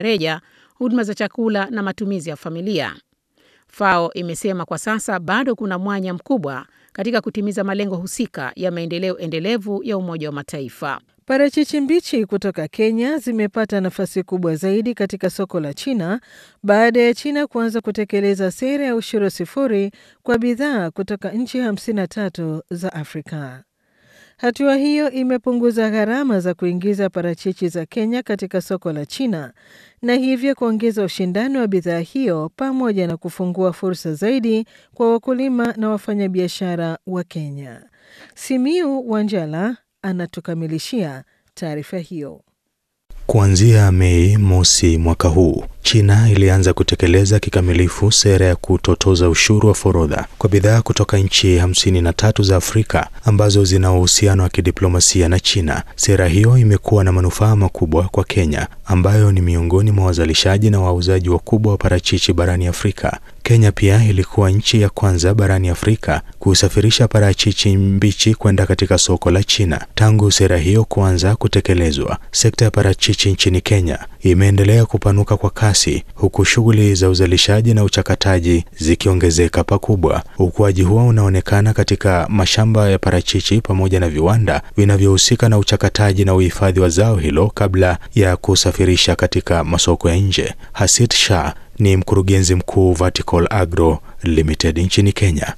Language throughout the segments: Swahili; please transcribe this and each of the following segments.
reja, huduma za chakula na matumizi ya familia. FAO imesema kwa sasa bado kuna mwanya mkubwa katika kutimiza malengo husika ya maendeleo endelevu ya Umoja wa Mataifa. Parachichi mbichi kutoka Kenya zimepata nafasi kubwa zaidi katika soko la China baada ya China kuanza kutekeleza sera ya ushuru sifuri kwa bidhaa kutoka nchi 53 za Afrika. Hatua hiyo imepunguza gharama za kuingiza parachichi za Kenya katika soko la China na hivyo kuongeza ushindani wa bidhaa hiyo pamoja na kufungua fursa zaidi kwa wakulima na wafanyabiashara wa Kenya. Simiu Wanjala anatukamilishia taarifa hiyo. Kuanzia Mei mosi mwaka huu, China ilianza kutekeleza kikamilifu sera ya kutotoza ushuru wa forodha kwa bidhaa kutoka nchi hamsini na tatu za Afrika ambazo zina uhusiano wa kidiplomasia na China. Sera hiyo imekuwa na manufaa makubwa kwa Kenya ambayo ni miongoni mwa wazalishaji na wauzaji wakubwa wa parachichi barani Afrika. Kenya pia ilikuwa nchi ya kwanza barani Afrika kusafirisha parachichi mbichi kwenda katika soko la China. Tangu sera hiyo kuanza kutekelezwa, sekta ya parachichi nchini Kenya imeendelea kupanuka kwa kasi, huku shughuli za uzalishaji na uchakataji zikiongezeka pakubwa. Ukuaji huo unaonekana katika mashamba ya parachichi pamoja na viwanda vinavyohusika na uchakataji na uhifadhi wa zao hilo kabla ya kusafirisha katika masoko ya nje. Hasit Shah ni mkurugenzi mkuu Vertical Agro Limited nchini Kenya.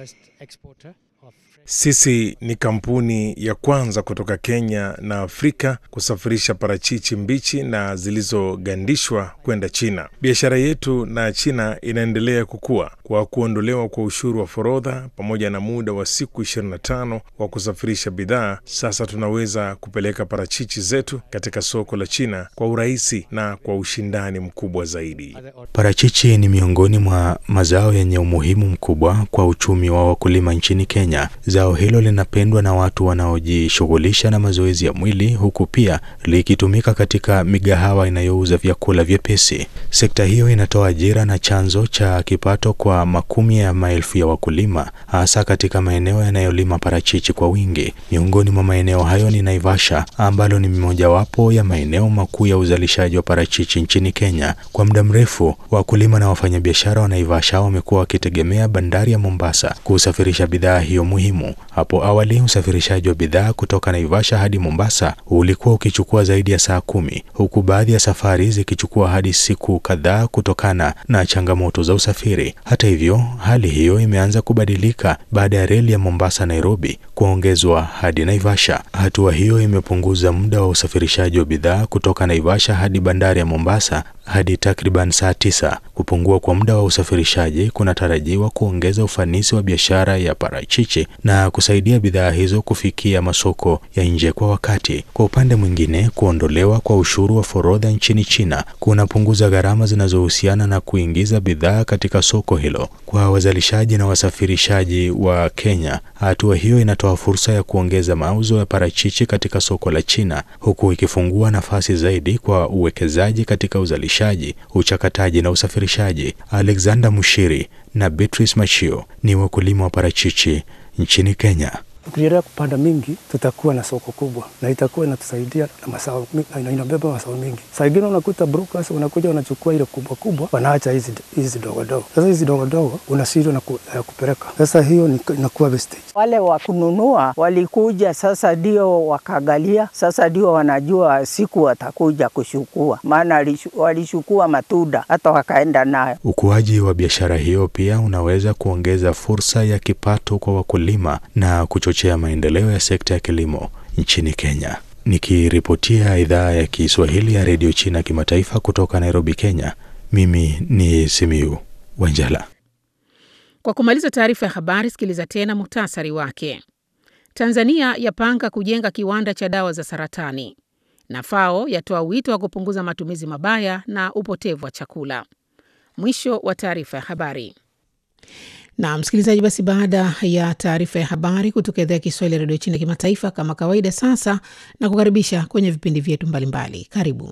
Sisi ni kampuni ya kwanza kutoka Kenya na Afrika kusafirisha parachichi mbichi na zilizogandishwa kwenda China. Biashara yetu na China inaendelea kukua kwa kuondolewa kwa ushuru wa forodha pamoja na muda wa siku 25 wa kusafirisha bidhaa. Sasa tunaweza kupeleka parachichi zetu katika soko la China kwa urahisi na kwa ushindani mkubwa zaidi. Parachichi ni miongoni mwa mazao yenye umuhimu mkubwa kwa uchumi wa wakulima nchini Kenya. Zao hilo linapendwa na watu wanaojishughulisha na mazoezi ya mwili huku pia likitumika katika migahawa inayouza vyakula vyepesi. Sekta hiyo inatoa ajira na chanzo cha kipato kwa makumi ya maelfu ya wakulima, hasa katika maeneo yanayolima parachichi kwa wingi. Miongoni mwa maeneo hayo ni Naivasha, ambalo ni mojawapo ya maeneo makuu ya uzalishaji wa parachichi nchini Kenya. Kwa muda mrefu, wakulima na wafanyabiashara wa Naivasha wamekuwa wakitegemea bandari ya Mombasa kusafirisha bidhaa hiyo muhimu. Hapo awali usafirishaji wa bidhaa kutoka Naivasha hadi Mombasa ulikuwa ukichukua zaidi ya saa kumi, huku baadhi ya safari zikichukua hadi siku kadhaa kutokana na changamoto za usafiri. Hata hivyo, hali hiyo imeanza kubadilika baada ya reli ya Mombasa Nairobi kuongezwa hadi Naivasha. Hatua hiyo imepunguza muda wa usafirishaji wa bidhaa kutoka Naivasha hadi bandari ya Mombasa hadi takriban saa tisa. Kupungua kwa muda wa usafirishaji kunatarajiwa kuongeza ufanisi wa biashara ya parachichi na kusaidia bidhaa hizo kufikia masoko ya nje kwa wakati. Kwa upande mwingine, kuondolewa kwa ushuru wa forodha nchini China kunapunguza gharama zinazohusiana na kuingiza bidhaa katika soko hilo. Kwa wazalishaji na wasafirishaji wa Kenya, hatua hiyo inatoa fursa ya kuongeza mauzo ya parachichi katika soko la China, huku ikifungua nafasi zaidi kwa uwekezaji katika uzalishaji, uchakataji na usafirishaji. Alexander Mushiri na Beatrice Machio ni wakulima wa parachichi nchini Kenya. Tukiendelea kupanda mingi, tutakuwa na soko kubwa na itakuwa inatusaidia na mazao, na inabeba mazao mingi. Saa ingine unakuta brokers wanakuja wanachukua ile kubwa kubwa, wanaacha hizi hizi dogo dogo. Sasa hizi dogo dogo unashindwa na ku, uh, kupeleka. Sasa hiyo inakuwa wastage. Wale wa kununua walikuja, sasa ndio wakagalia, sasa ndio wanajua siku watakuja kushukua, maana walishukua matunda hata wakaenda nayo. Ukuaji wa biashara hiyo pia unaweza kuongeza fursa ya kipato kwa wakulima na kuchochea maendeleo ya sekta ya kilimo nchini Kenya. Nikiripotia idhaa ya Kiswahili ya redio China kimataifa kutoka Nairobi, Kenya, mimi ni Simiu Wanjala. Kwa kumaliza taarifa ya habari, sikiliza tena muhtasari wake. Tanzania yapanga kujenga kiwanda cha dawa za saratani, na FAO yatoa wito wa kupunguza matumizi mabaya na upotevu wa chakula. Mwisho wa taarifa ya habari. Na msikilizaji, basi baada ya taarifa ya habari kutoka idhaa ya Kiswahili ya redio China kimataifa, kama kawaida, sasa na kukaribisha kwenye vipindi vyetu mbalimbali. Karibu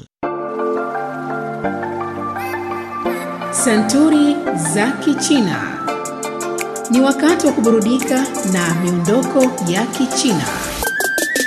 Santuri za Kichina. Ni wakati wa kuburudika na miondoko ya Kichina.